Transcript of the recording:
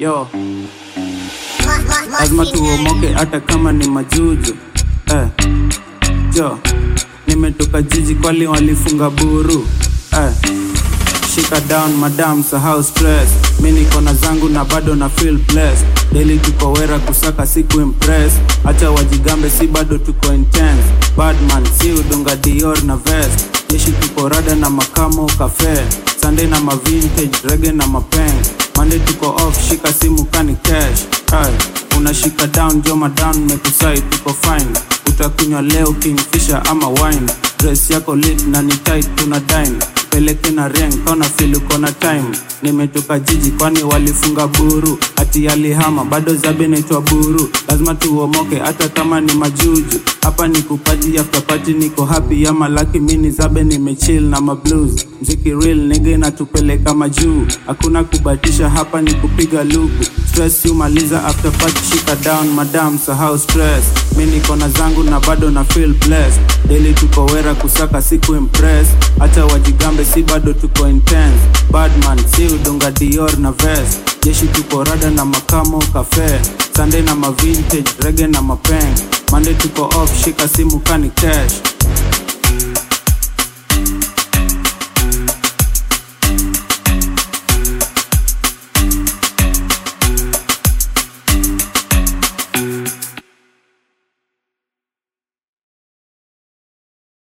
yo lazima tuomoke hata kama ni majuju eh. jo nimetoka jiji kwali walifunga buru eh. shika down madam sahau stress mi niko na zangu na bado na feel blessed daily tuko wera kusaka siku impress acha wajigambe si bado tuko intense badman si udunga dior na vest jeshi tuko rada na makamo kafe sunday na mavintage rege na mapeng mande tuko off shika simu kani cash Ay, unashika down joma down mekusai tuko fine utakunywa leo kingfisher ama wine dress yako lit na ni tight tuna dine peleke na reng kona feel uko na time nimetoka jiji kwani walifunga buru ati alihama bado zabe naitwa buru lazima tuomoke hata kama ni majuju hapa ni kupaji after party niko happy ama laki mini zabe nimechill na mablues mziki real nige inatupeleka majuu hakuna kubatisha hapa ni kupiga luku stress humaliza after party shika down madam sahau stress mi niko na zangu na bado na feel blessed daily tuko wera kusaka siku impress hata wajigambe si bado tuko intense badman si udunga dior na vest jeshi tuko rada na makamo kafe sunday na mavintage rege na mapeng mande tuko off shika simu kani cash